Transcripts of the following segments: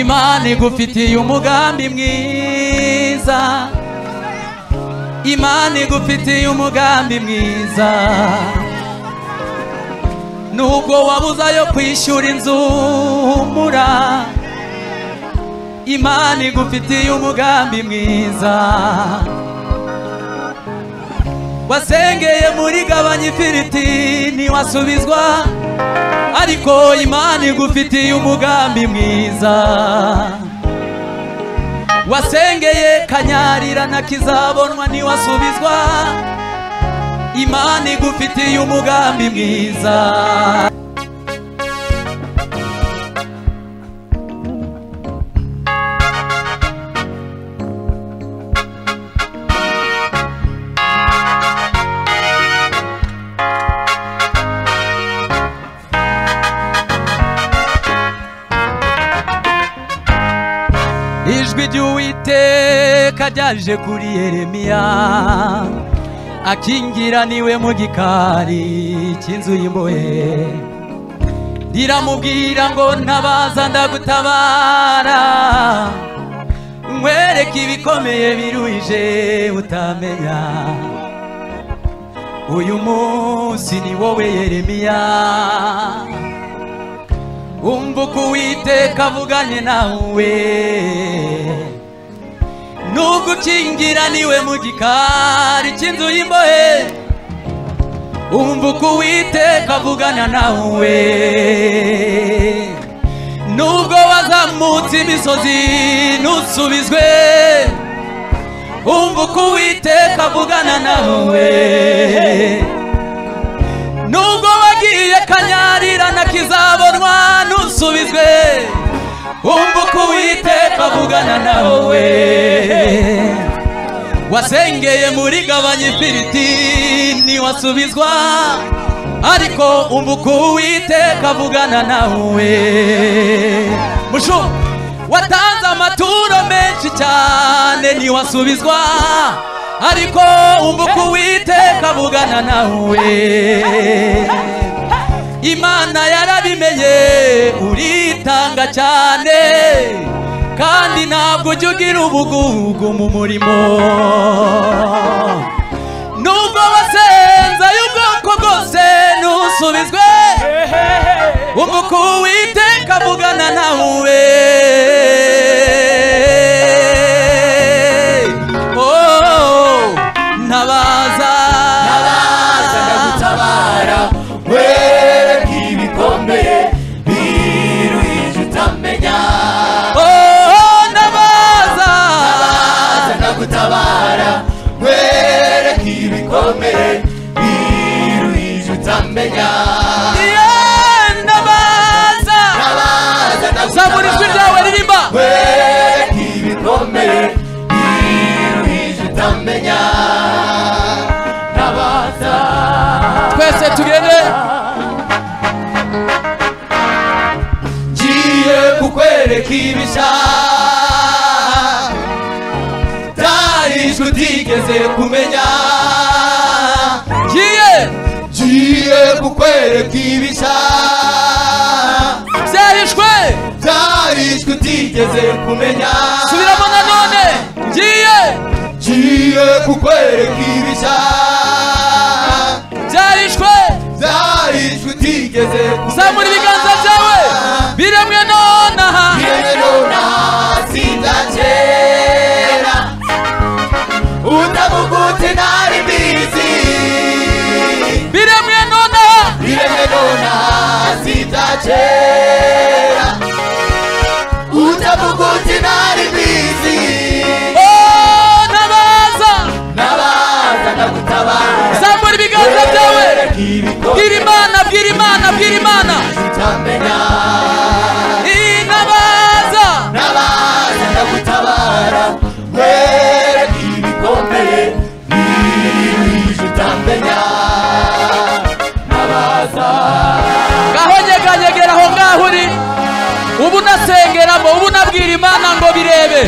imana igufitiye umugambi mwiza imana igufitiye umugambi mwiza nubwo wabuze ayo kwishyura inzu humura imana igufitiye umugambi mwiza wasengeye muri gabanya ifiriti ntiwasubizwa ariko imana igufitiye umugambi mwiza wasengeye kanyarira na kizabonwa ntiwasubizwa imana igufitiye umugambi mwiza ijwi ry'uwiteka ryaje kuri yeremiya akingira niwe mu gikari cy'inzu y'imbohe riramubwira ngo ntabaza ndagutabara nkwereke ibikomeye biruhije utamenya uyu munsi ni wowe yeremiya umva uko uwiteka avuganye nawe nubwo ukingira niwe mu gikari cy'inzu y'imbohe umva uko uwiteka avugana nawe nubwo wazamutse imisozi ntusubizwe umva uko uwiteka avugana nawe nubwo wagiye kanyarira na kizabonwa ntusubizwe umva uko uwiteka avugana nawe wasengeye muri gabanya ifiriti ntiwasubizwa ariko umva uko uwiteka avugana nawe mushu watanze amaturo menshi cyane ntiwasubizwa ariko umva uko uwiteka avugana nawe imana yarabimenye uritanga cyane kandi ntabwo ujya ugira ubugugu mu murimo nubwo wasenze y'ubwoko bwose ntusubizwe umva uko uwiteka avugana nawe Oh, ntabaza ntabaza ndagutabara wereka ibikomeye biruhije utamenya Oh, ntabaza ntabaza ndagutabara wereka ibikomeye biruhije utamenya Yeah, ntabaza ntabaza zamura ijwi ryawe ndagutabara ririmba wereka ibikomeye biruhije utamenya ntabaza twese tugende ngiye kukwereka ibishya utarijwe utigeze kumenya ngiye ngiye kukwereka ibishya byahishwe utarijwe utigeze kumenya subiramo nanone ngiye ngiye kukwereka ibishya byahishwe utarijwe utigeze kumenya zamura ibiganza byawe biremwe nonaha Bienvenuna sinza kera Utabuguti nari mbizi biremwe nonaha Bienvenuna sinza kera Utabuguti nari mbizi Oh, ntabaza Nabaza ndagutabara zamura ibiganza byawe bwira imana bwira imana bwira imana Utamenya Iyi ntabaza Nabaza ndagutabara Wereka ibikomeye Biruhije utamenya Nabaza gahonyeganyegera aho ngaho uri ubu unasengeramo ubu unabwira imana ngo birebe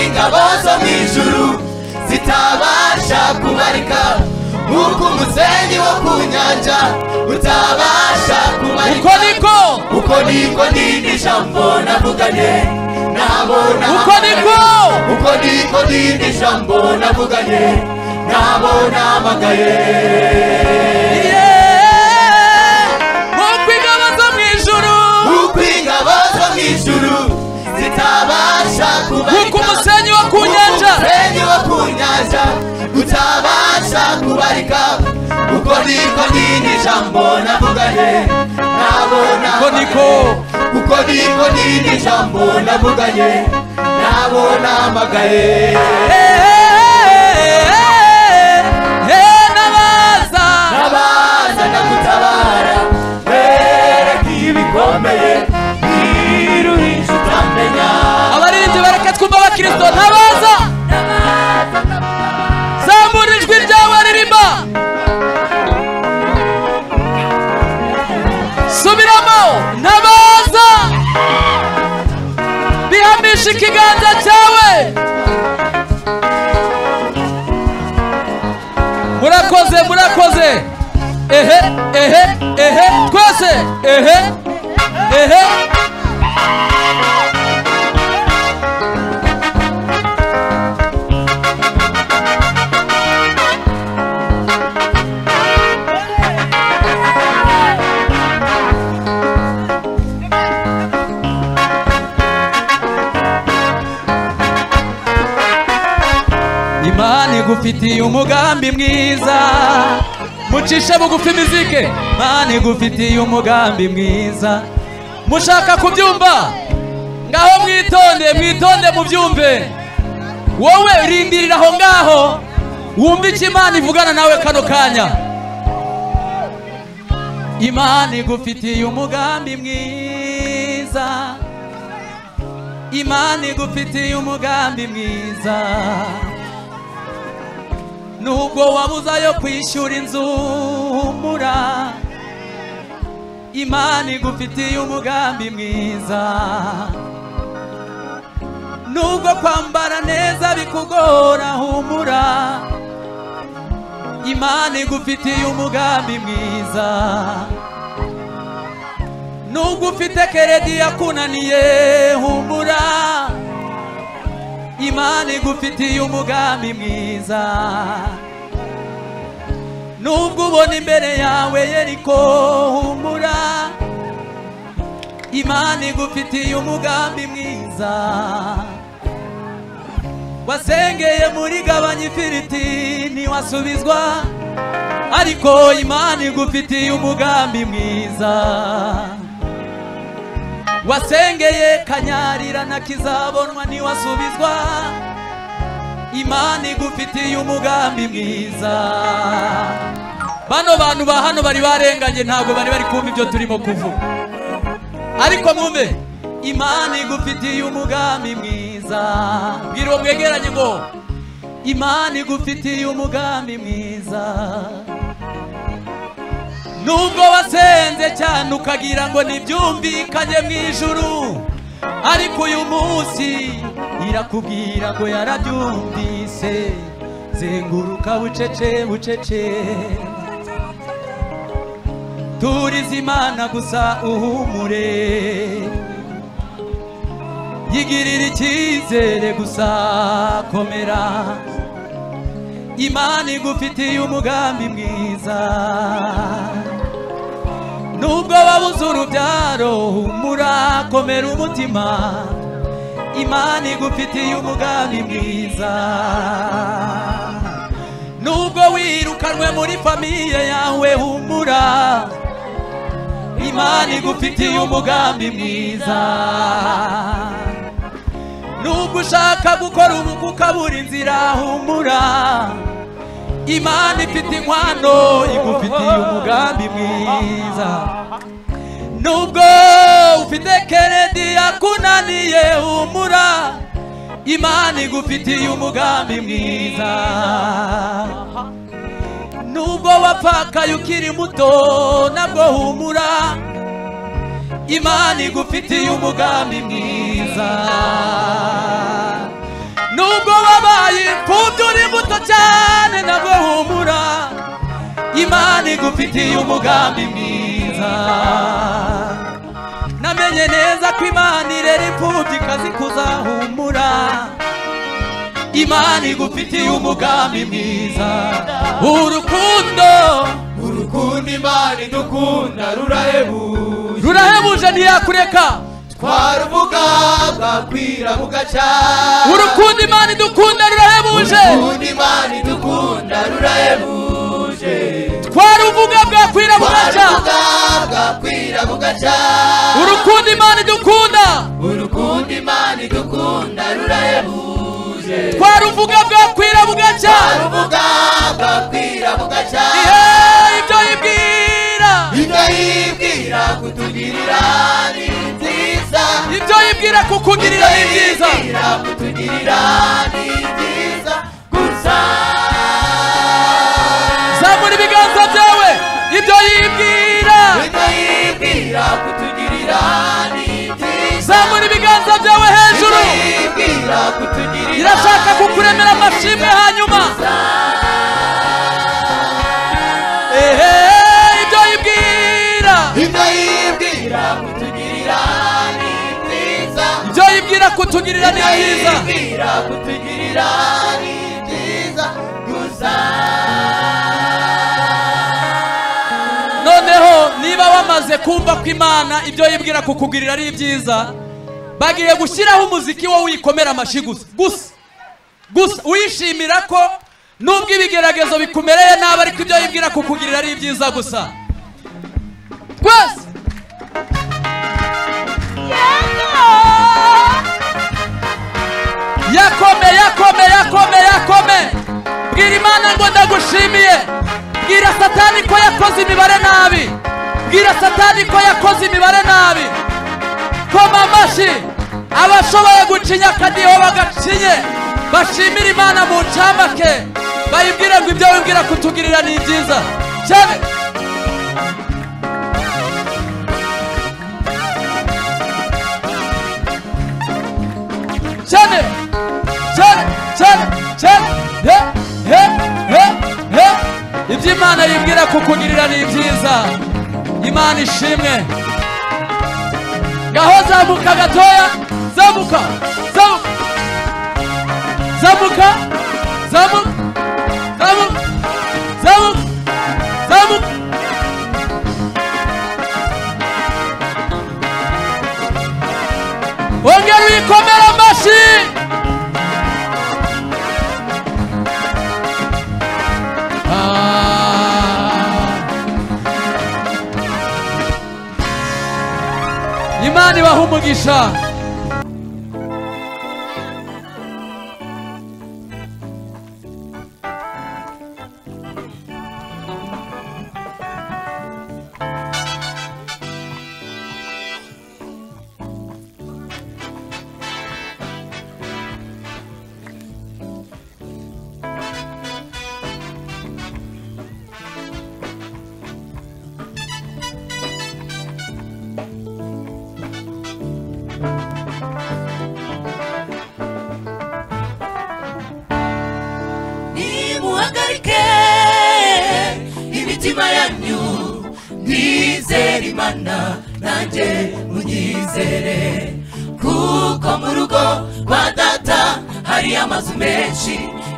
ingabo zo mu ijuru zitabasha kubarika nk'uko umusenyi wo ku nyanja utabasha kubarika uko niko uko niko n'indi jambo navuganye nabona uko niko uko niko n'indi jambo navuganye nabona amagaye uko ingabo zo mu ijuru uko ingabo zo mu ijuru zitabasha kubarika uko umusenyi wo ku nyanja umusenyi wo ku nyanja utabasha kubarika uko niko n'indi jambo navuganye nabona uko niko uko niko n'indi jambo navuganye nabona amagaye nabaza nabaza ndagutabara wereka ibikomeye biruhisha utamenya abaririmbyi bareke twumva abakristo ntabaza zamura ijwi ryawe ririmba subiramo ntabaza bihamisha ikiganza cyawe murakoze murakoze ehe ehe ehe twese ehe ehe imana igufitiye umugambi mwiza mucishe bugufi imizike imana igufitiye umugambi mwiza mushaka kubyumva ngaho mwitonde mwitonde mubyumve wowe rindirira aho ngaho wumve icyo imana ivugana nawe kano kanya imana igufitiye umugambi mwiza imana igufitiye umugambi mwiza nubwo wabuze ayo kwishyura inzu humura imana igufitiye umugambi mwiza nubwo kwambara neza bikugora humura imana igufitiye umugambi mwiza nubwo ufite keredi yakunaniye humura imana igufitiye umugambi mwiza nubwo ubona imbere yawe yeriko humura imana igufitiye umugambi mwiza wasengeye muri gabanya ifiriti ntiwasubizwa ariko imana igufitiye umugambi mwiza wasengeye kanyarira na kizabonwa ntiwasubizwa imana igufitiye umugambi mwiza bano bantu ba hano bari barenganye ntabwo bari bari kumva ibyo turimo kuvuga ariko mwumve imana igufitiye umugambi mwiza bwira uwo mwegeranye ngo imana igufitiye umugambi mwiza nubwo wasenze cyane ukagira ngo ntibyumvikanye mu ijuru ariko uyu munsi irakubwira ngo yarabyumvise zenguruka bucece bucece turiza imana gusa uhumure yigirira icyizere gusa komera imana igufitiye umugambi mwiza nubwo wabuze urubyaro murakomera umutima imana igufitiye umugambi mwiza nubwo wirukanwe muri famiye yawe humura imana igufitiye umugambi mwiza nubwo ushaka gukora ubukwe ukabura inzira humura imana ifite inkwano igufitiye umugambi mwiza nubwo ufite keredi yakunaniye humura imana igufitiye umugambi mwiza nubwo wapfakaye ukiri muto nabwo humura imana igufitiye umugambi mwiza nubwo cyane nabwo humura imana igufitiye umugambi mwiza namenye neza ko imana irera imfubyi ikazikuza humura imana igufitiye umugambi mwiza urukundo urukundo imana idukunda rurahebuje rurahebuje ntiyakureka twarubuga bwakwira bugacya urukundo imana idukunda rurahebuje urukundo imana idukunda rurahebuje twaruvuga bwakwira bugacya twarubuga bwakwira bugacya urukundo imana idukunda urukundo imana idukunda rurahebuje twaruvuga bwakwira bugacya twarubuga bwakwira bugacya ihe ibyo yibwira ibyo yibwira kutugirira ni nziza ibyo yibwira kukugirira ni byiza Kutugirira, kutugirira ni byiza gusa zamura ibiganza byawe ibyo yibwira ibyo yibwira kutugirira ni byiza zamura ibiganza byawe hejuru Ibyo yibwira kutugirira irashaka ni kukuremera amashimwe hanyuma ehe ibyo yibwira ibyo yibwira kutugirira ni byiza ibyo yibwira kutugirira ni ibyo byiza yibwira kutugirira ni byiza gusa noneho niba wamaze kumva ko imana ibyo yibwira kukugirira ari byiza bagiye gushyiraho umuziki wo wikomera amashyi gusa gusa gusa wishimira ko nubwo ibigeragezo bikumereye nabi ariko ibyo yibwira kukugirira ari byiza gusa rwose yakome yakome yakome yakome bwira imana ngo ndagushimiye bwira satani ko yakoze imibare nabi bwira satani ko yakoze imibare nabi koma amashyi abashoboye gucinya akadiho bagacinye bashimire imana mu ncamake bayibwire ngo ibyo wibwira kutugirira ni byiza cyane cyane cyane cyane cyane he he he he ibyo imana yibwira kukugirira ni byiza imana ishimwe ngaho zamuka gatoya zamuka zamuka zamuka zamuka zamuka zamuka zamuka ongera uyikomere amashyi Ah. imana ibaha umugisha nimuhagarike imitima yanyu mwizere imana nanjye munyizere kuko mu rugo rwa data hari amazu menshi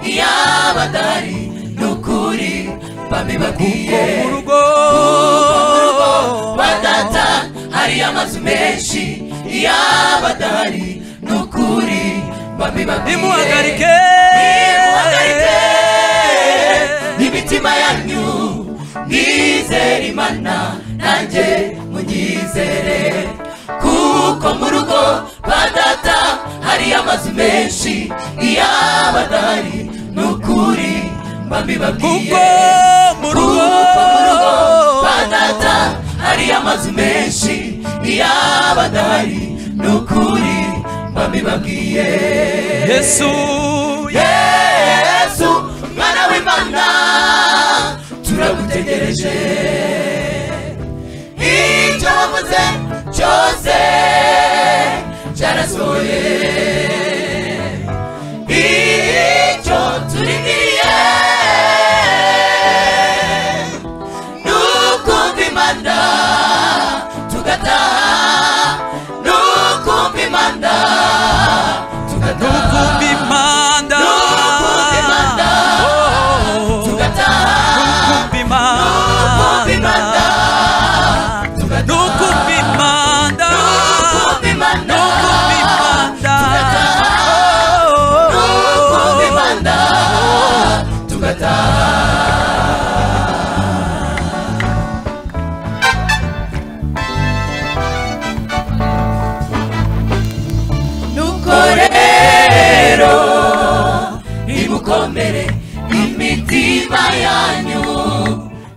iyo abadahari ni ukuri kuko babibabwiye mu rugo rwa data hari amazu menshi iyo abadahari ni ukuri babibabwiye nimuhagarike Nimuhagarike imitima yanyu mwizere imana nanjye munyizere kuko mu rugo rwa data hari amazu menshi iyo abadahari ni ukuri mbabibabwiye kuko mu kuko rugo mu rugo rwa data hari amazu menshi iyo abadahari ni ukuri mbabibabwiye yesu yesu mwana w'imana turagutegereje icyo wavuze cyose cyarasohoye icyo turindiriye mukomere imitima yanyu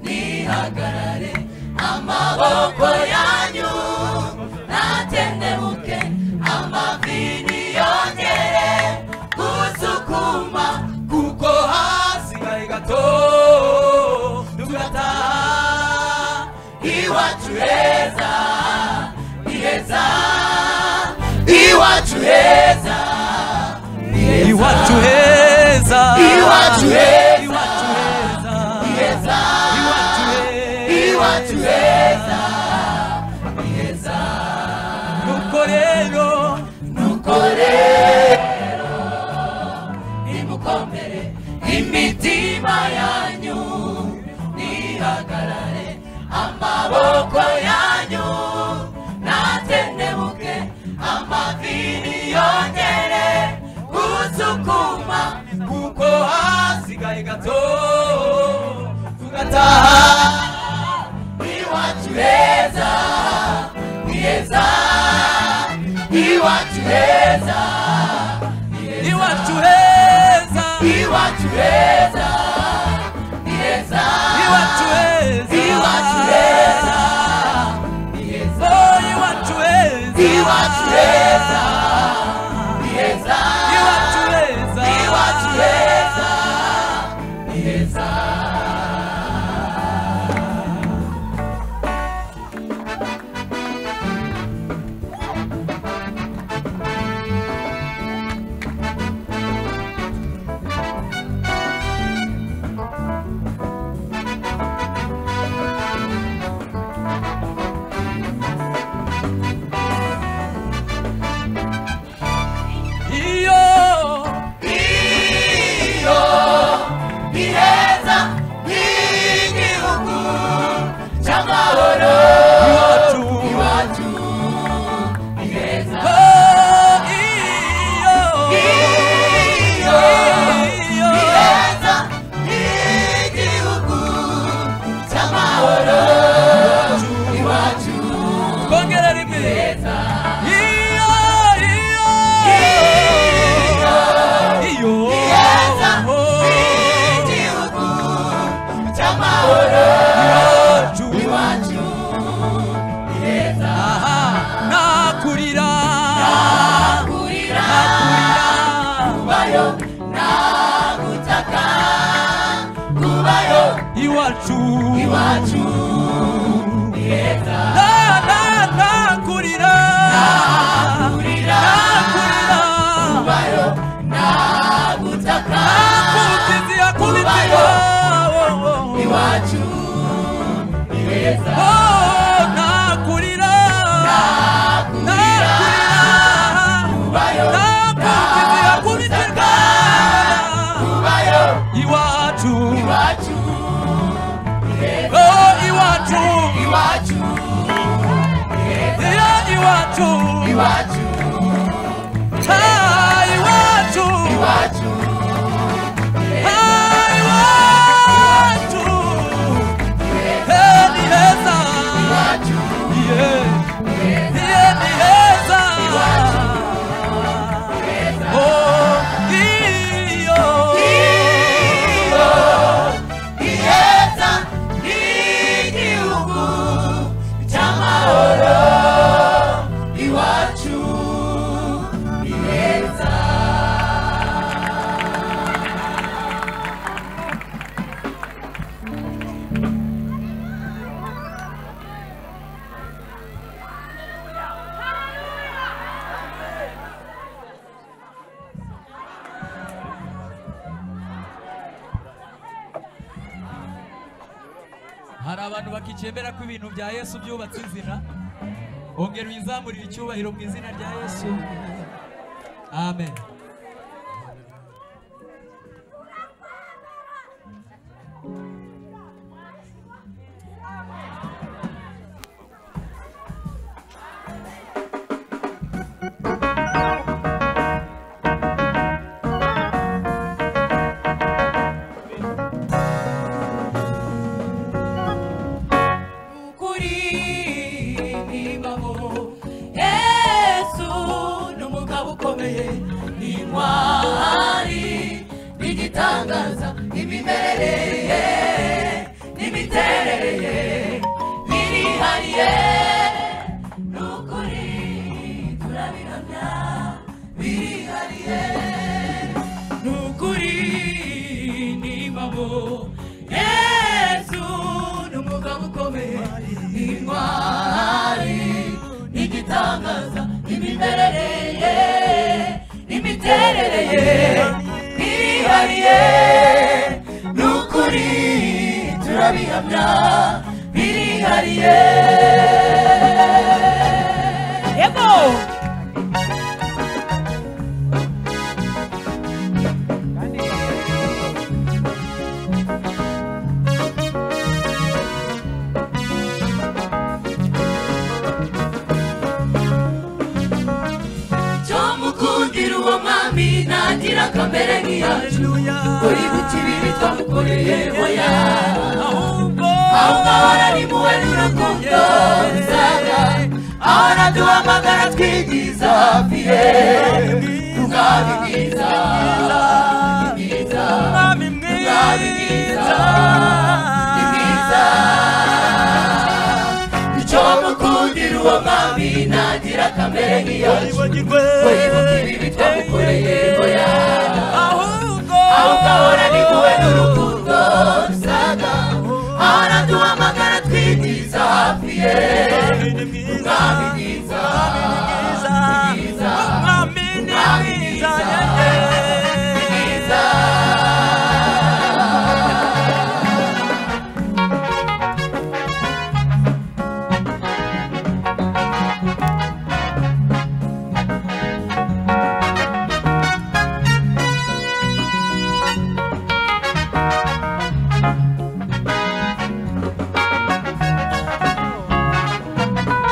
nihagarare amaboko yanyu natendebuke amavi niyongere gusukuma kuko hasigaye gato tugataha iwacu heza ni heza iwacu heza ni heza iwacu heza iwacu heza iwacu heza heza iwacu heza iwacu heza ni heza nuko rero nukore nimukomere imitima yanyu nihagarare amaboko yanyu natendebuke amavi niyongere gusukuma kuko hasigaye gato tugataha iwacu heza ni heza iwacu heza iwacu heza iwacu heza ni heza iwacu heza iwacu heza ni heza Oh, iwacu heza iwacu heza ni heza iwacu heza iwacu heza ni heza iyo iyo ni heza h'igihugu cy'amahoro iwacu iwacu ni heza Oh, iyo iyo iyo ni heza h'igihugu cy'amahoro iwacu kongera rimwe iyo iyo iyo heza Oh, h'igihugu cy'amahoro iwacu iwacu ni heza aha nakurira kurira kubayo nagutaka kubayo iwacu iwacu ni heza na na nakurira nakurira kurira kubayo nagutaka Nakubitizia kubitizia. Oh, oh, oh. iwacu ni heza Oh, oh, nakurira. Nakurira. kubayo Nakubitizia kubitizia. kubayo Iwacu. iwacu ni heza Oh, iwacu. iwacu Yeah, iwacu. iwacu Ah, iwacu. iwacu Ah, iwacu. Hey, ni heza. iwacu Yeah. heza iheza ry'igihugu cy'amahoro iwacu ni heza hari abantu bakicemera ko ibintu bya yesu byubatse inzira ongera uyizamurire icyubahiro mu izina rya yesu amen ukuri ni ingabo yesu ni umugabo ukomeye ni intwari igitangaza imimerere ye imiterere ye irihariye ni ukuri turabihamya birihariye yego cyo mukundira uwo mwami ntagira kamere nk'iyacu ngo yibuke ibibi twamukoreye oya aho ngaho ari muwe n'urukundo rusaga aho naduhamagara twigiza hafi ye tugabe mwiza mwiza tugabe mwiza ni mwiza icyo mukundira uwo mwami ntagira kamere nk'iyacu ngo yibuke ibibi twamukoreye oya aho ugahora ni wowe n'urukundo rusaga aho naduhamagara twigiza hafi ye umwami mwiza mwiza umwami mwiza mwiza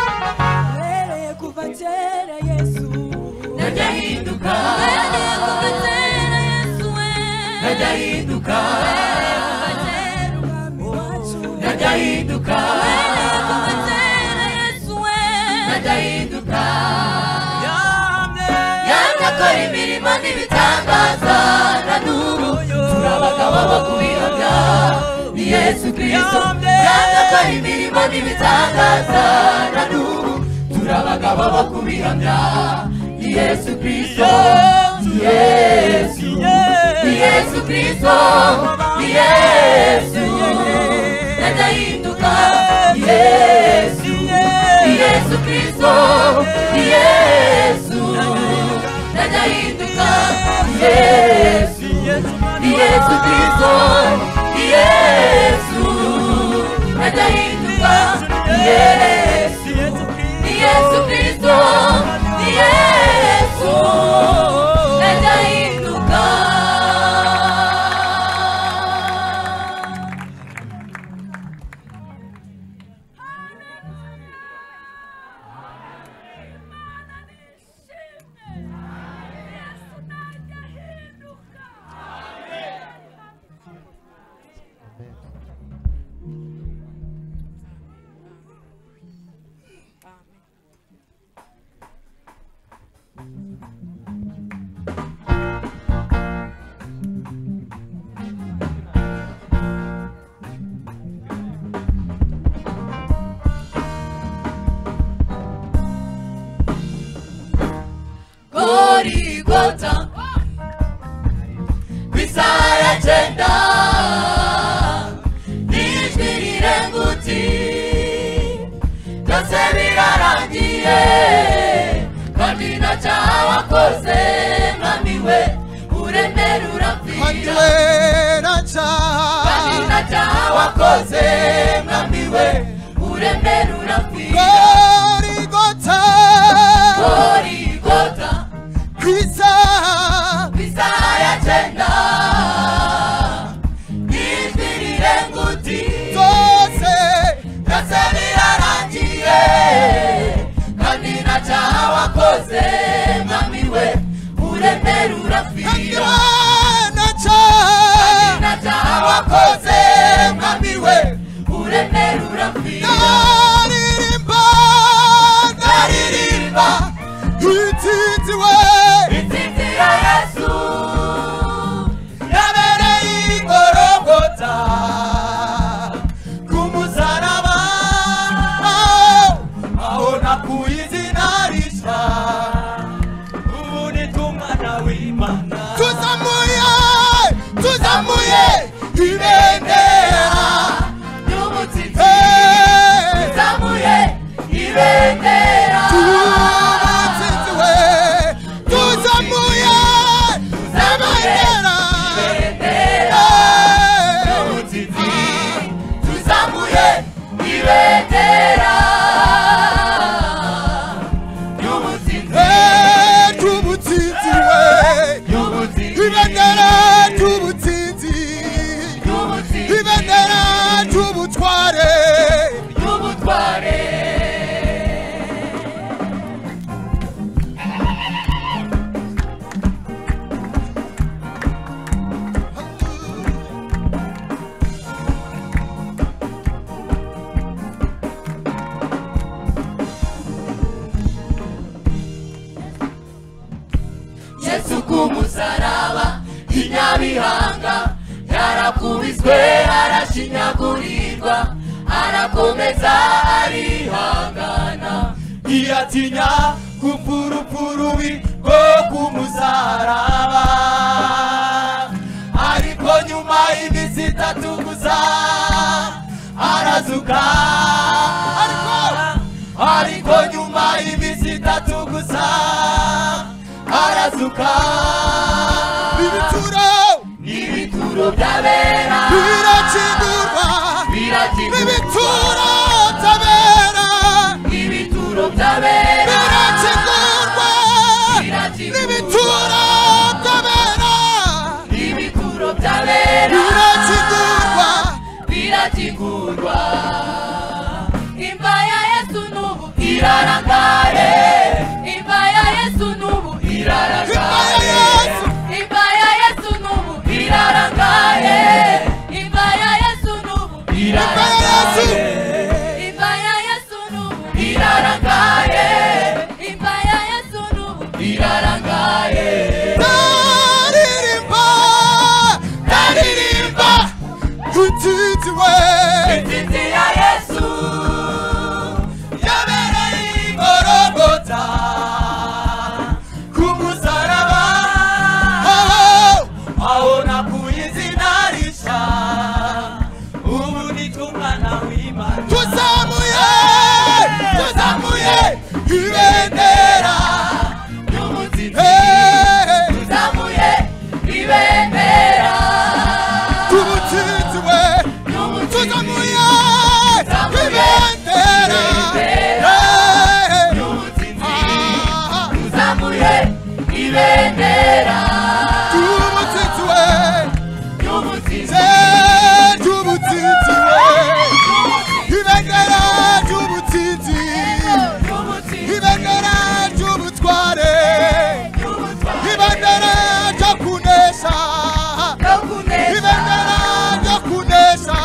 Uhereye kuva kera Yesu najya hinduka Uhereye kuva kera Yesu we najya hinduka Uhereye kuva kera umwami wacu najya hinduka Uhereye kuva kera Yesu we najya hinduka yanga akora imirimo n'ibitangaza na n'ubu turabagabo bakubihamya ni yesu kirisito yanga akora imirimo n'ibitangaza na n'ubu turabagabo bakubihamya ni yesu kirisito ni yesu ni yesu kirisito ni yesu nadahinduka ni yesu ni yesu kirisito ni yesu nadahinduka ni yesu ni yesu kirisito ni yesu nadahinduka ni yesu ni yesu kirisito ni yesu nadahinduka gorigota ku isaha ya cyenda n'ijwi rirenguti byose birarangiye kandi ntacyaha wakoze mwami we uremera kandi urapfira wera kandi cyane ntacyaha wakoze mwami we uremera urapfira gorigota gorigota ku isaha isaha ya cyenda ijwi rirenguti zose ndetse birarangiye kandi nta cyaha wakoze mwami we uremera kandi urapfira wera cyane nta cyaha wakoze mwami we uremera urapfira ndaririmba aririmba ititiwe inzitira yesu yabereye igorogota ku musaraba aho nakuye izina rishya ubu ni tumwana w'imana tuzamuye tuzamuye ibendera ry'umutsitsi Hey! zamuye kinyabihanga yarakubiswe arashinyagurirwa arakomeza arihangana ntiyatinya gupfurupurubi rwo kumusaraba ariko nyuma y'iminsi itatu gusa arazuka ariko- ariko nyuma y'iminsi itatu gusa arazuka ibituro n'ibituro by'abera birakingurwa birakingurwa ibituro by'abera n'ibituro by'abera birakingurwa birakingurwa ibituro by'abera n'ibituro by'abera birakingurwa birakigurwa imva ya yesu n'ubu irarangare imva ya yesu n'ubu irarangare imva ya yesu n'ubu irarangare imva ya yesu n'ubu irarangare imva ya yesu n'ubu irarangare imva ya yesu n'ubu irarangare ndaririmba ndaririmba utitiwe inzitzi ya yesu yabereye igorogota ku musaraba aho nakuye izina rishya ubu nitumwana w'imana tuzamuye tuzamuye ibendera ry'umuzizi Hey! tuzamuye ibendera tubutsitswe tuzamuye ibendera tuzamuye ibendera tubutsitswe ry'umuzizi tubutsitswe ibendera ry'ubutsitsi ry'umuzizi ibendera ry'ubutware ibendera ryo kunesha ryo kunesha ibendera ryo kunesha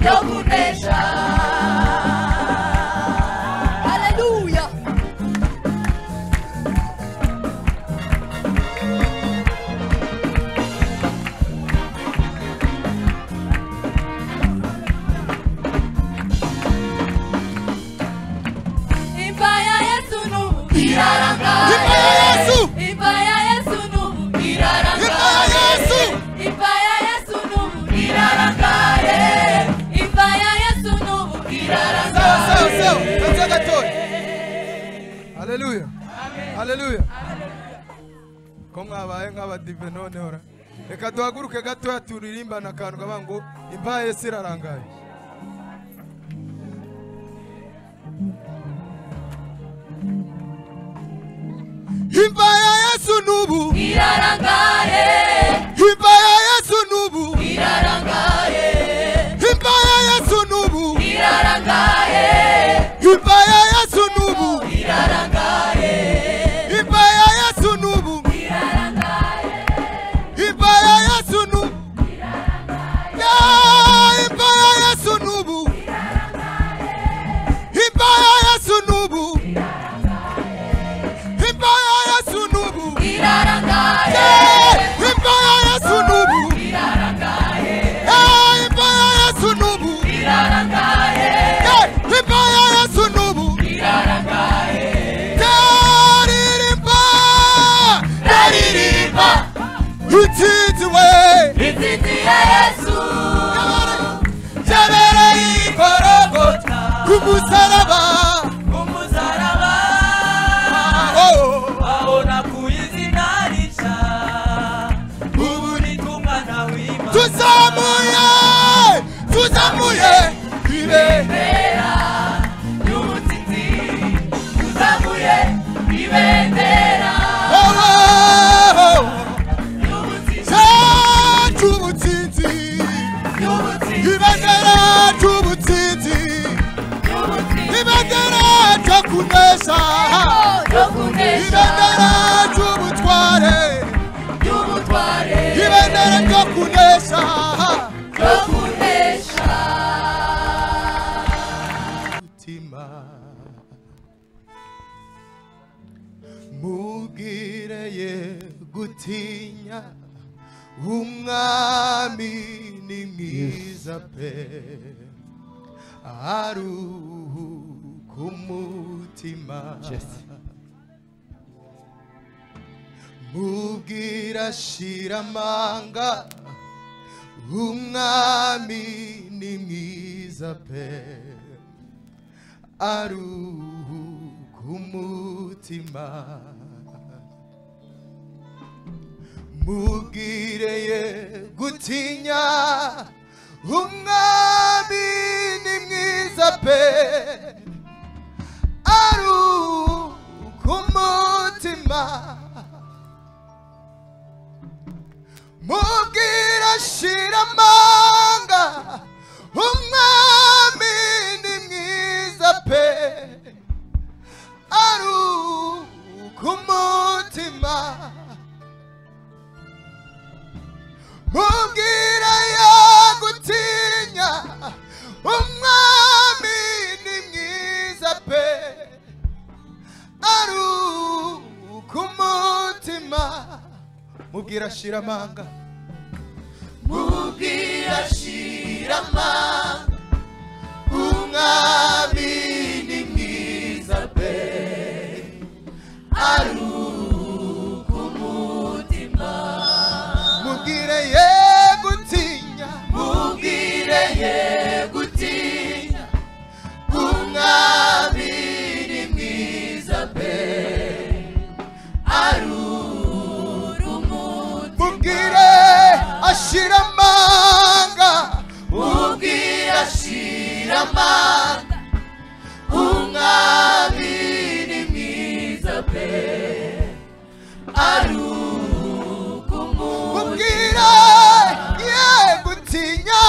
ryo kunesha haleluya imva ya yesu n'ubu impa irarangaye ya yesu imva ya yesu n'ubu impa ya irarangaye yesu imva ya yesu n'ubu irarangaye imva ya yesu n'ubu irarangaye Sawa, sawa, sawa. Tuanze gatoya. Haleluya. Haleluya. ko mwabaye nk'abadive noneho ra reka duhaguruke gatoya turirimbane akantu kaba ngo imva yesi irarangaye imva ya yesu n'ubu irarangaye imva ya yesu n'ubu irarangaye imva ya yesu n'ubu irarangaye imva ya yesu n'ubu irarangaye imva ya yesu n'ubu irarangaye imva ya yesu n'ubu Ya, imva ya yesu n'ubu imva ya yesu n'ubu imva ya yesu n'ubu irarangaye Ya, imva ya yesu n'ubu Ya, imva ya yesu n'ubu irarangaye Ya, imva ya yesu n'ubu irarangaye Ndaririmba, ndaririmba utitiwe inzitzi ya yesu yabereye igorogota ku musaraba umusaraba Oh. abona ku izina rica ubu ni kumwana w'imana tuzamuye tuzamuye ibe ibendera ry'umuzizi tuzamuye ibendera ry'umuzizi cyacu ubutsinzi ry'umuzizi ibendera ry'ubutsinzi ibendera ryo kunesha ryo kunesha ibendera ry'ubutware ry'ubutware ibendera ryo kunesha ryo kunesha mutima mubwire ye gutinya umwami ni mwiza pe aruhuka umutima mubwira shiramanga umwami ni mwiza pe aruhuka umutima mubwireye gutinya umwami ni mwiza pe aruhuka umutima mubwira shiramanga umwami ni mwiza pe aruka umutima mubwira yagutinya umwami ni mwiza pe aruka umutima mubwira shiramanga mubwira shirama umwami ni mwiza pe aruka umutima mubwire ye gutinya mubwire ye gutinya umwami ni mwiza pe aruka umutima mubwire ashiramanga ubwira shiramanga umwami ni mwiza pe aruka umutima mubwire ye gutinya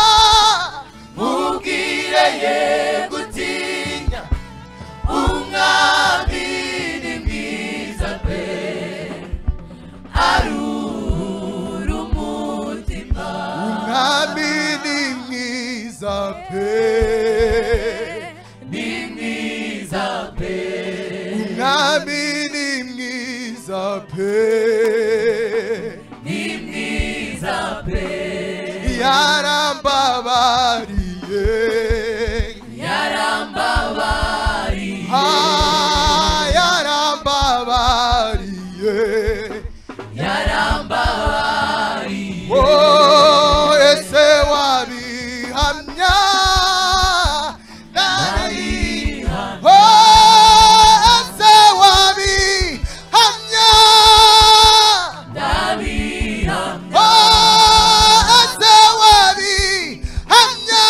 mubwire ye gutinya umwami ni mwiza pe arura umutima umwami ni mwiza pe ni mwiza pe umwami ni mwiza pe ni mwiza pe yarambabariye yarambabari Ah, yarambabariye yarambabari Oh, ese wabihamya nari Oh, ese wabihamya ndabihamya Oh, ese wabihamya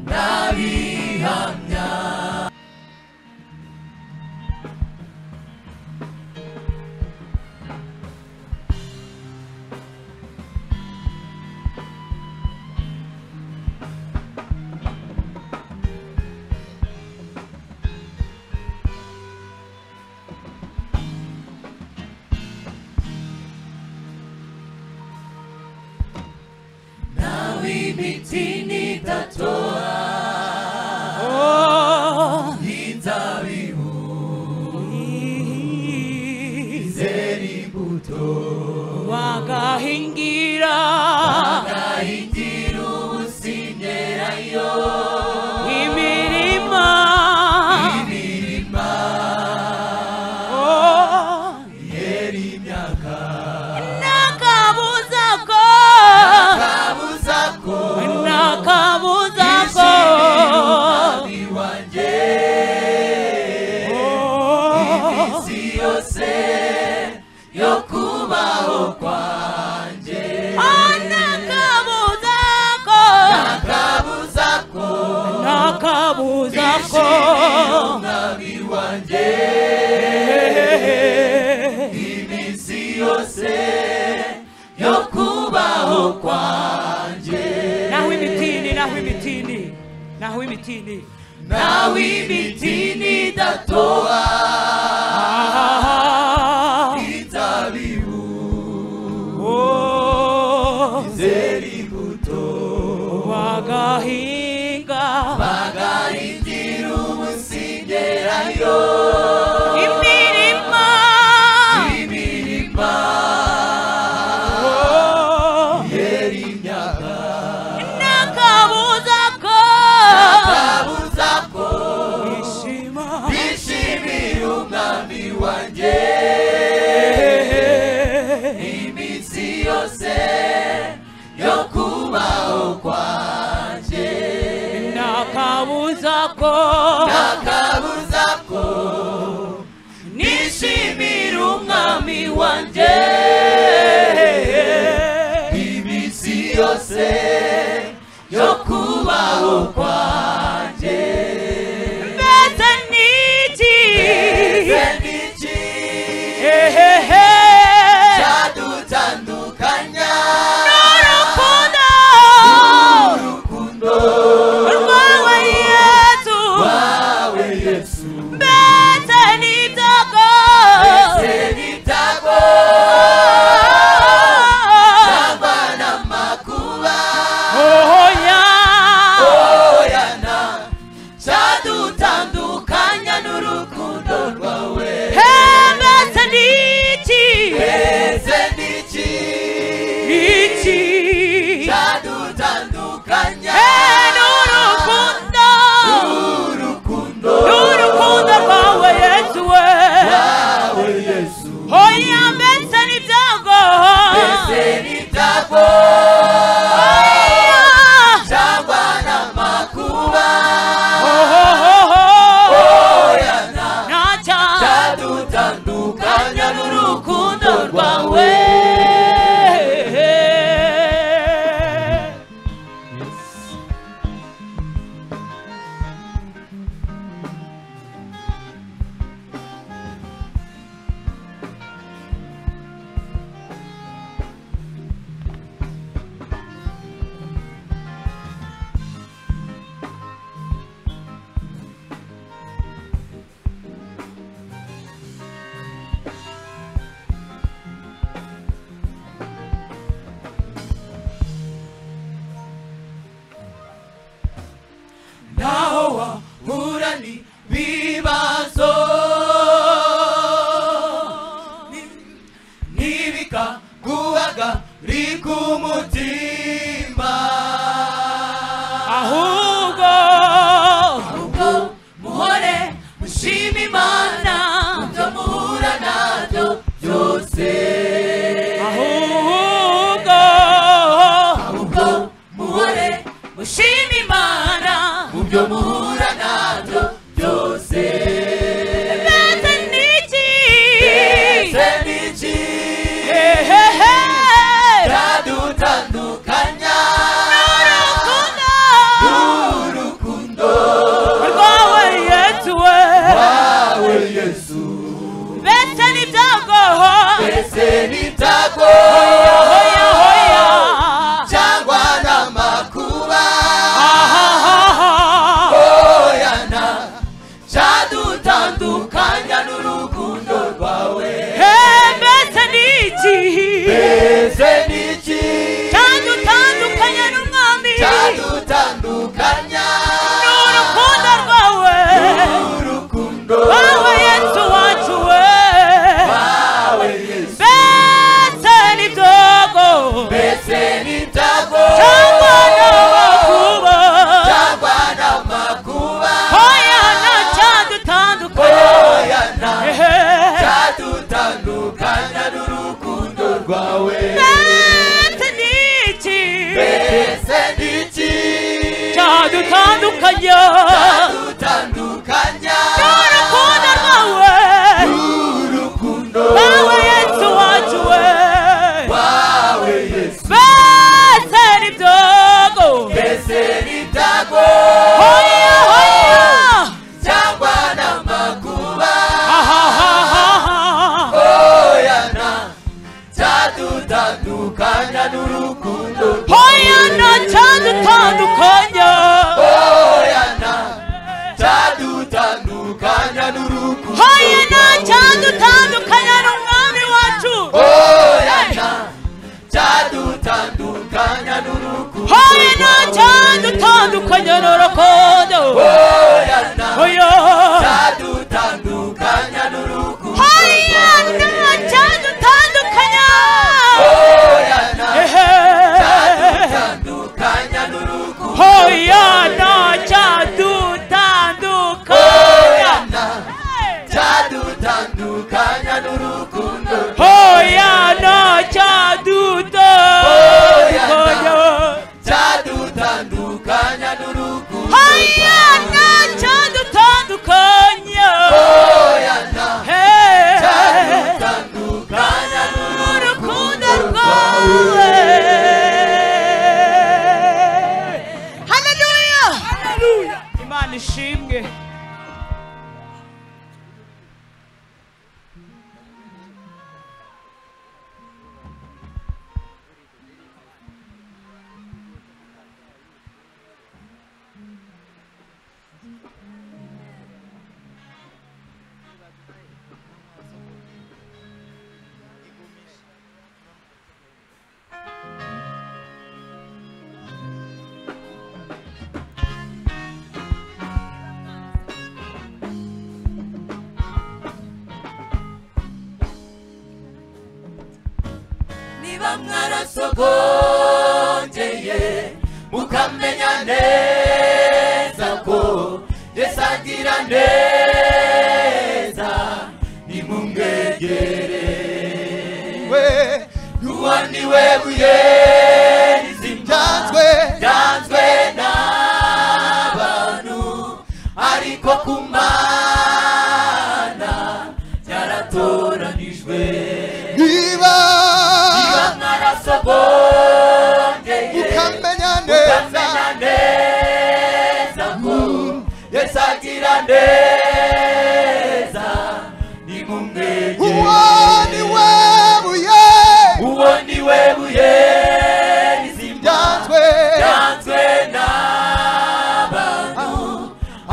ndabihamya nawe imiti nitatoa inzabibu izera imbuto wagahingira ahingira ubusinerayo imirima imirima Oh, yera imyaka nakabuza ko kabuza ko nakabuza ko umwami wanjye iminsi yose yo kubaho kwanjye Oh, nakabuza ko kabuza ko nakabuza ko umwami wanjye iminsi yose yo kubaho kwanjye naho imitini naho imitini naho imitini nawe imitini idatoha Ah, inzabibu oh, zera imbuto wagahinga bagaringira umusingerayo imirima imirima Oh, yose yo kubaho kwanjye mbese ni iki mbese ni iki hehehe cyadutandukanya urukundo urukundo rwawe yesu rwawe yesu mbese ni ibyago mbese nitago abana makuba oya oyana cyadutandukanya n'urukundo rwawe mbese ni iki mbese ni iki iki cyadutandukanya ni urukundo urukundo n'urukundo rwawe yesu we rwawe yesu oya mbese ni ibyago mbese nitago oya cyangwa n'amakuba ohohoho oyana ntacyo cyadutandukanya anya n'urukundo n'urukundo rwawe rwawe naho wahura n'ibibazo ni- ntibikaguhagarika umutima ahubwo ahubwo muhore mushima imana ibyo muhura nabyo byose ahubwo ahubwo muhore mushima imana mu byo muhura nabyo byose mbese ni iki mbese n'iki hehehe cyadutandukanya n'urukundo urukundo rwawe yesu we rwawe yesu mbese ni ibyago mbese n'itago hoya hoya cyangwa n'amakuba Ahahaha. oyana cyadutandukanya n'urukundo rwawe Mbese ni iki mbese n'iki cyadutandukanya n'umwami cyadutandukanya n'urukundo rwawe urukundo wowe yesu wacu we wawe yesu mbese ni ibyogo mbese n'itago cyangwa n'amakuba cyangwa n'amakuba hoya na cyadutandukanya oyana Ehe. cyadutandukanya n'urukundo rwawe mbese ni iki mbese n'iki cyadutandukanya cyadutandukanya n'urukundo rwawe urukundo Bawe yesu wacu we wawe yesu bese ni byogo mbese n'itago hoya hoya cyangwa n'amakuba ahahaha oyana cyadutandukanya n'urukundo hoya nacadutandukanya oyana cyadutandukanya n'urukundo hoya nacadutandukanya n'umwami wacu oyana cyadutandukanya n'urukundo hoya nacadutandukanya n'urukundo oyana hoya cyadutandukanya n'urukundo hoya nacadutandukanya oyana ehe cyadutandukanya n'urukundo hoyana cyadutandukanya oyana cyadutandukanya n'urukundo hoyana cyadutandukanya cyadutandukanya n'urukundo niba mwarasogongeye mukamenya neza ko yesu agira neza nimumwegere we Nuwani webuye nzimyanzwe nzanzwe n'abantu ariko ku mana byaratoranijwe niba niba mwarasogongeye ukamenya neza ukamenya neza ko yesu agira neza uwo nimumwegere ni we buye uwo ni we buye rizimyanzwe yanzwe ryanzwe n'abantu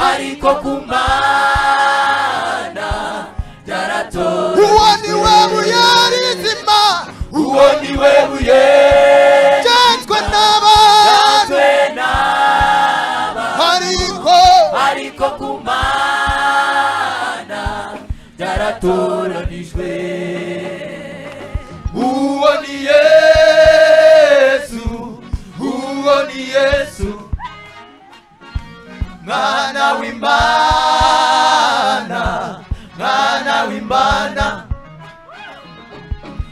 ariko ku mana byaratowe uwo ni we buye rizima uwo ni we buye ryanzwe n'abantu yanzwe n'abantu ariko ariko ku mana byaratoranijwe uwo ni yesu uwo ni yesu mwana w'imana mwana w'imana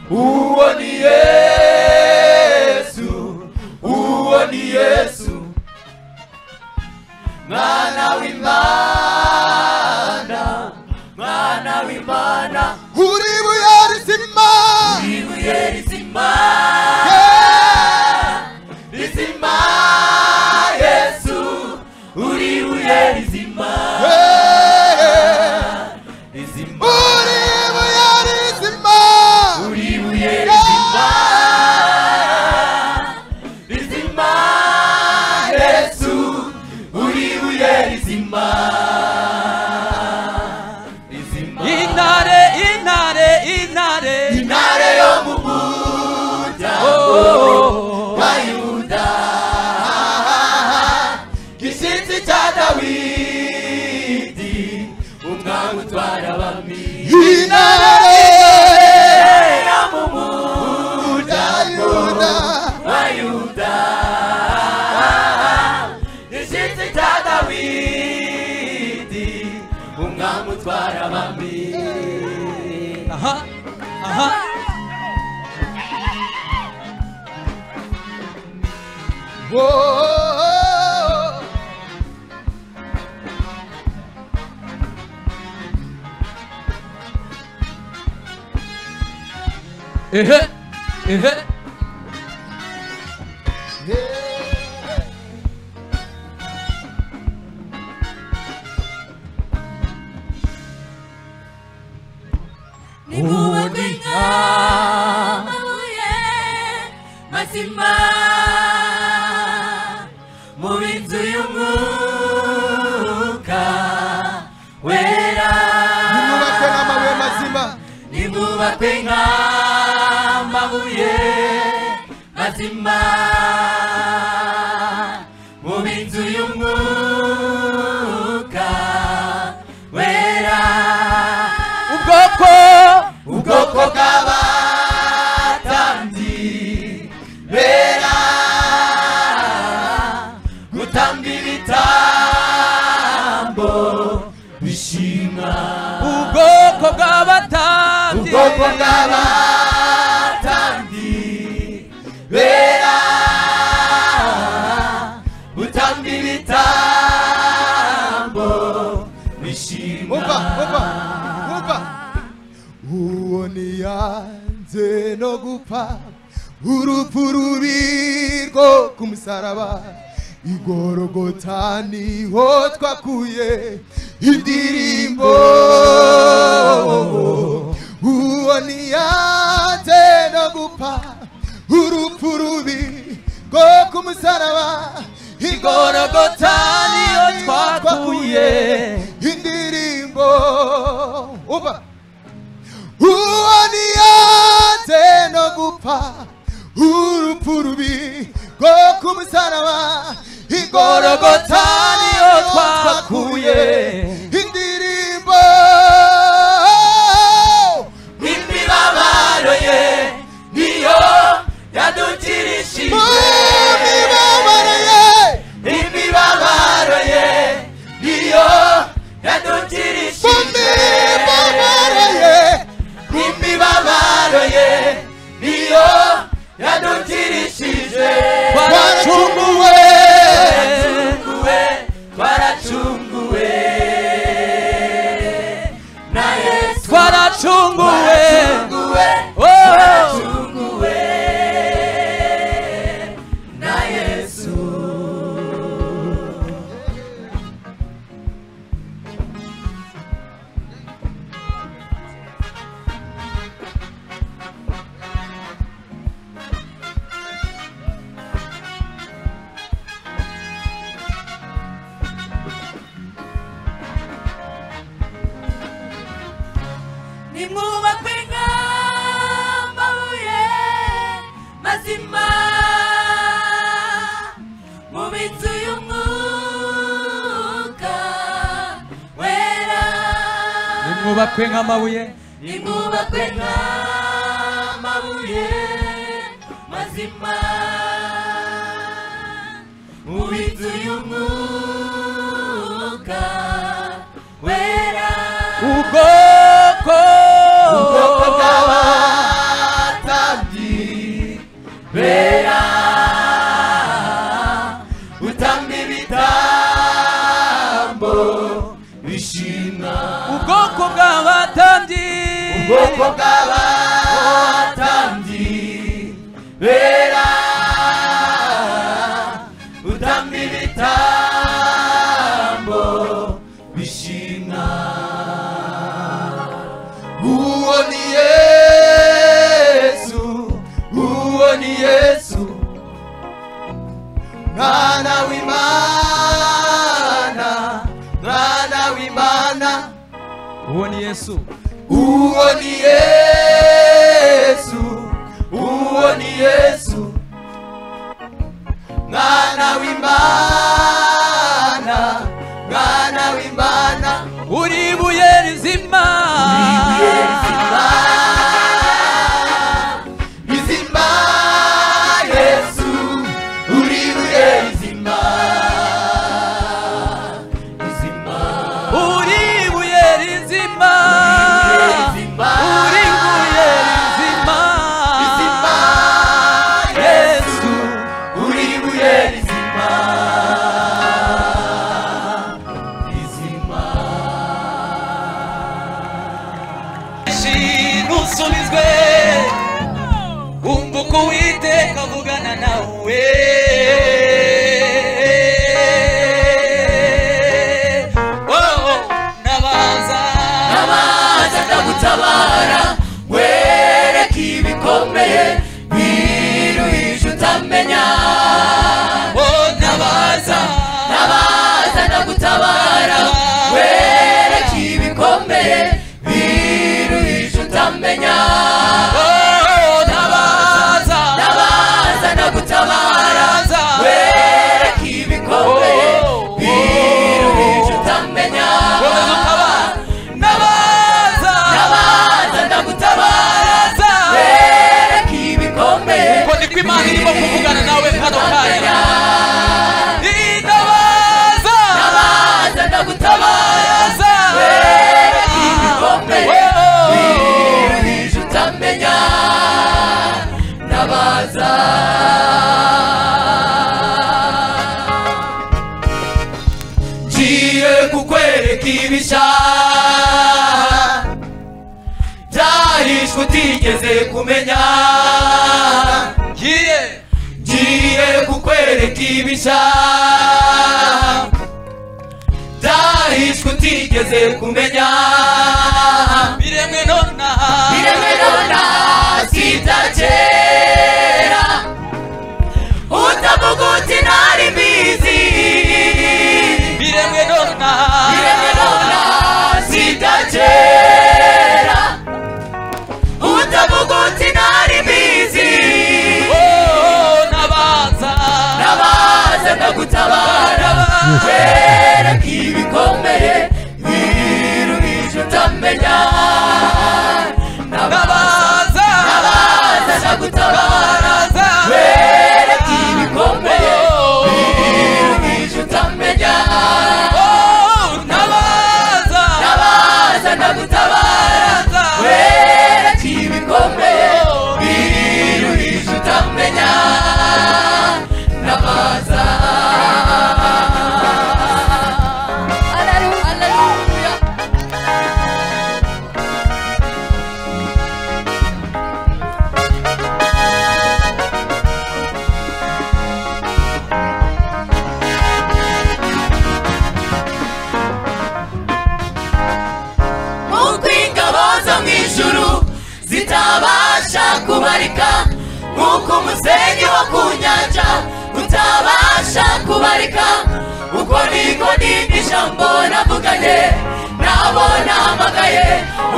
uwo ni yesu uwo ni yesu mwana w'imana mwana w'imana uri buye rizima ibuye rizima rizima yesu uri ibuye rizima Yeah. rizima uri buye rizima uri ibuye rizima rizima yesu uri ibuye rizima rizima intare intare intare intare yo mu muryango wa yuda gishinzi cya dawidi umwami utwara abami intare yo mu muryango wa yuda gishinzi cya dawidi umwami utwara abami aha aha ehe ehe Nimubagwinka amabuye mazima mu nzu y'umwuka wera nimubakwe n'amabuye mazima nimubakwe nk'amabuye mazima mu binzu y'umwuka wera ubwoko ubwoko bw'abatambyi bera gutamba ibitambo bishima ubwoko bw'abatambyi ubwoko bw'abatambyi bera butamba ibitambo bishima umva umva umva uwo niyanze no gupfa urupfu rubi rwo ku musaraba igorogota niho twakuye indirimbo uwo niyanze no gupfa urupfu rubi rwo ku musaraba Igorogota niyo twakuye. indirimbo uba uwo niyanze no gupfa urupfu rubi rwo ku musaraba igorogota niyo twakuye indirimbo imibabaro ye niyo mazima mu binzu y'umwuka wera nimwubakwe nk'amabuye nimwubakwe nk'amabuye mazima mu binzu y'umwuka wera ubwoko ubwoko bw'abatambyi bera utamba ibitambo bishimwa ubwoko bw'abatambyi ubwoko bw'abatambyi bera utamba ibitambo bishimwa uwo ni yesu uwo ni yesu mwana w'imana mwana w'imana uwo ni yesu uwo ni yesu uwo ni yesu mwana w'imana mwana w'imana uri ibuye rizima bizima yesu uri buye bizima bizima uri ibuye rizima bizima uri ibuye rizima bizima yesu uri buye bizima bizima benshi ntusubizwe umva uko uwiteka avugana nawe Oh, nabaza amazi akagutabara wereke ibikomeye wiruhisha utamenya Oh, nabaza amazi akagutabara wereke ibikomeye wiruhisha utamenya Oh, nabaza amazi akagutabara wereke ibikomeye wiruhisha utamenya nabaza amazi akagutabara wereke ibikomeye uko niko imana irimo kuvugana nawe kano kanya itabaza amazi akagutabara wereke ibikomeye wiruhisha utamenya ndabaza ngiye kukwereka ibishya byahishwe utigeze kumenya ngiye ngiye kukwereka ibishya byahishwe utigeze kumenya biremwe nona Iremedona sita kera Utavuga uti ntari mbizi biremwe nona Iremedona sita kera Utavuga uti ntari mbizi Oh, nabaza Nabaze ndagutabara Kwereka ibikomeye Biru bije utamenya Nabaze nabaza Nabaze ndagutabara nabaza Kwereka ibikomeye Biruhisha utamenya Oh, nabaza Nabaza ndagutabara nabaza Kwereka ibikomeye Biruhisha utamenya Nabaza Mungu ingabo zo mu ijuru zitabasha kubarika nk'uko umusenyi wo ku nyanja utabasha kubarika uko niko n'indi jambo navuganye nabo nahamagaye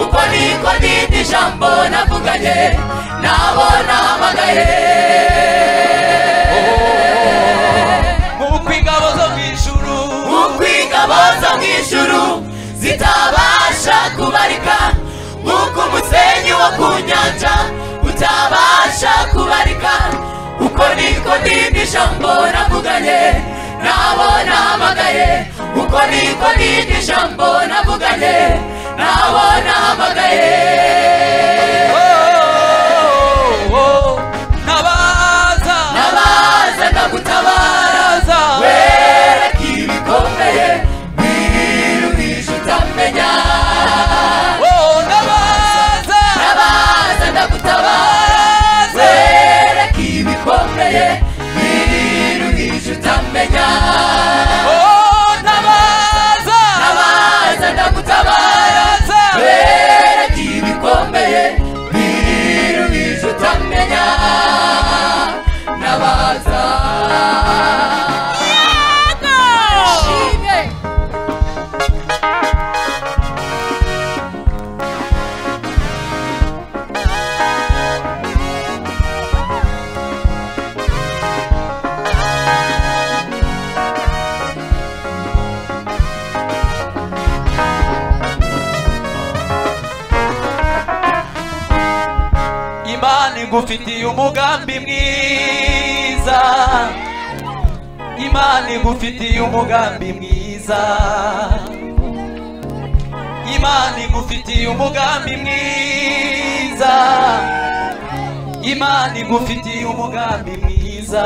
uko niko n'indi jambo navuganye nabo nahamagaye wo ku nyanja utabasha kubarika uko niko n'indi jambo navuganye nabo namagaye uko niko n'indi jambo navuganye nabo namagaye ntabaza nabaza ndagutabara ntabaza wereka ibikomeye wiruhije utamenya Oh, ntabaza nabaza ndagutabara ntabaza wereka ibikomeye wiruhije utamenya Oh, ntabaza nabaza ndagutabara ntabaza wereka ibikomeye wiruhije utamenya nabaza Shimwe. imana igufitiye umugambi mwiza imana igufitiye umugambi mwiza imana igufitiye umugambi mwiza imana igufitiye umugambi mwiza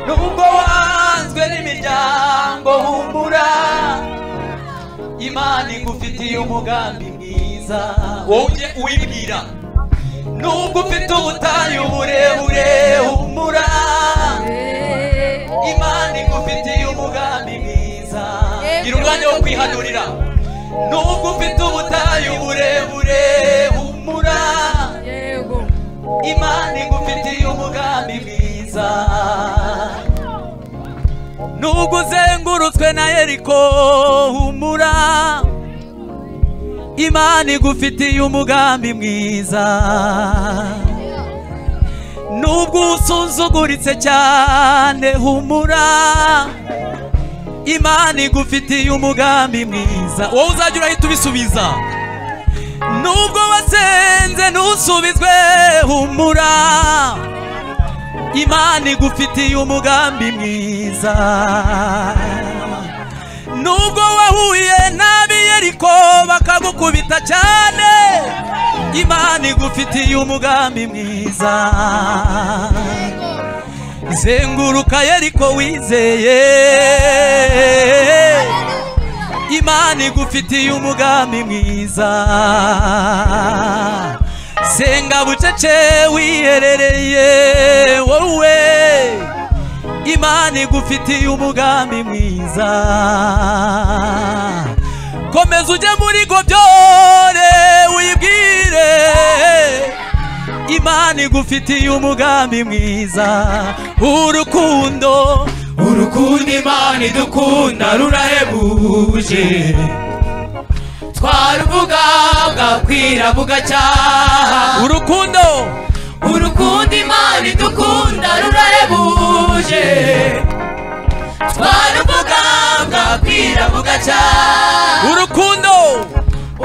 nubwo wanzwe n'imiryango humura imana igufitiye umugambi mwiza wowe ujye uwibwira nubwo ufite ubutayu burebure humura imana igufitiye umugambi mwiza gira umwanya wo kwihanurira nubwo ufite ubutayu burebure humura imana igufitiye umugambi mwiza nubwo uzengurutswe na yeriko humura imana igufitiye umugambi mwiza nubwo usunzuguritse cyane humura imana igufitiye umugambi mwiza wowe uzajya urahita ubisubiza nubwo wasenze ntusubizwe humura imana igufitiye umugambi mwiza nubwo wahuye nabi yeriko bakagukubita cyane imana igufitiye umugambi mwiza zenguruka yeriko wizeye imana igufitiye umugambi mwiza senga bucece wiherereye wowe imana igufitiye umugambi mwiza komeza ujye muri gobyore wibwire imana igufitiye umugambi mwiza urukundo urukundo imana idukunda rurahebuje twaruvuga bwakwira bugacyaha urukundo urukundo imana idukunda rurahebuje twaruvuga bwakwira bugacyaha urukundo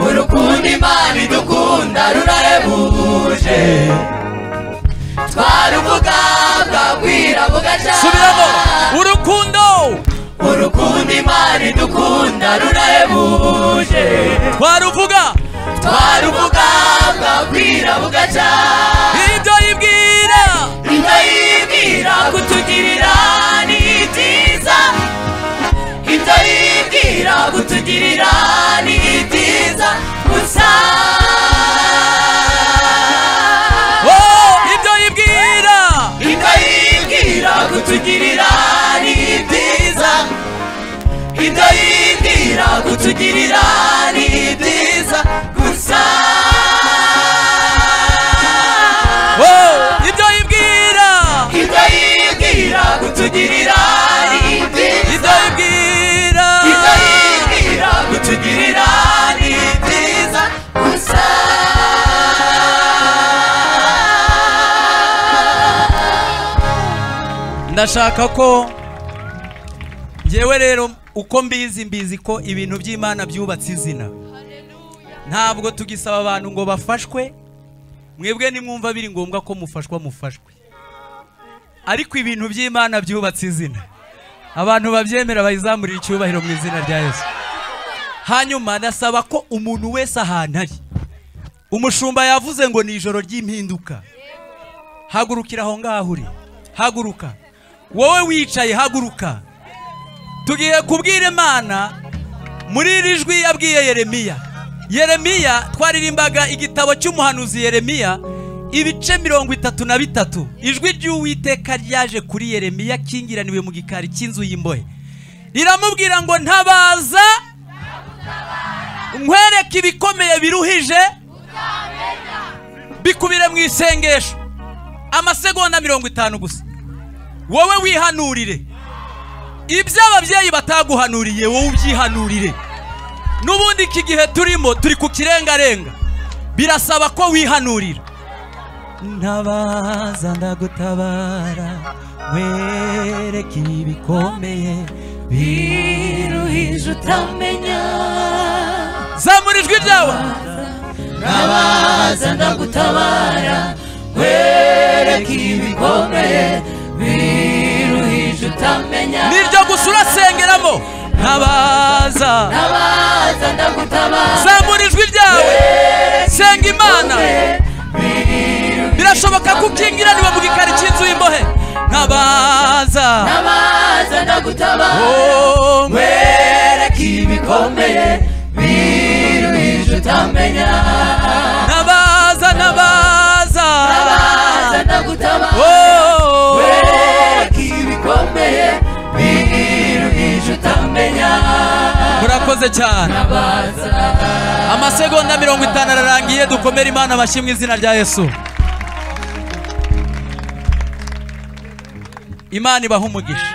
urukundo imana idukunda rurahebuje twaruvuga bwakwira bugacyaha subiramo urukundo urukundo imana idukunda rurahebuje twaruvuga twaruvuga bwakwira bugacyaha ibyo yibwira Indahimira kutugirira ni byiza Indahimira kutugirira ni byiza gusa oh, ibyo yibwira Indahimira kutugirira ni byiza Indahimira kutugirira ni byiza gusa oh, ibyo yibwira Indahimira kutugirira ni ibyo byiza yibwira Itahirira kutugirira ni byiza gusa ndashaka ko njyewe rero uko mbizi mbizi ko ibintu by'imana byubatse izina ntabwo tugisaba abantu ngo bafashwe mwebwe nimwumva biri ngombwa ko mufashwa mufashwe ariko ibintu by'imana byubatse izina abantu babyemera bayizamurira icyubahiro mu izina rya yesu hanyuma nasaba ko umuntu wese ahantu ari umushumba yavuze ngo ni ijoro ry'impinduka hagurukira aho ngaho uri haguruka wowe wicaye haguruka tugiye kubwira imana muri iri jwi yabwiye yeremiya yeremiya twaririmbaga igitabo cy'umuhanuzi yeremiya ibice mirongo itatu na bitatu ijwi ry'uwiteka ryaje kuri yeremiya akingiraniwe mu gikari cy'inzu y'imbohe riramubwira ngo ntabaza nkwereke ibikomeye biruhije bikubire mu isengesho amasegonda mirongo itanu gusa wowe wihanurire ibyo ababyeyi bataguhanuriye wowe ubyihanurire n'ubundi iki gihe turimo turi ku kirengarenga birasaba ko wihanurira ntabaza ndagutabara wereke ibikomeye biruhije utamenya zamura ijwi ryawe ntabaza ndagutabara wereke ibikomeye biruhije utamenya niryo gusa urasengeramo ntabaza ntabaza ndagutabara zamura ijwi ryawe senga imana birashoboka ko ukingiraniwe mu gikari cy'inzu y'imbohe ntabaza ntabaza ndagutabara Oh, wereke ibikomeye biruhije utamenya ntabaza ntabaza ntabaza ndagutabara Oh, wereke ibikomeye biruhije utamenya murakoze cyane ntabaza amasegonda mirongo itanu ararangiye dukomere imana amashyi mu izina rya yesu imana ibaha umugisha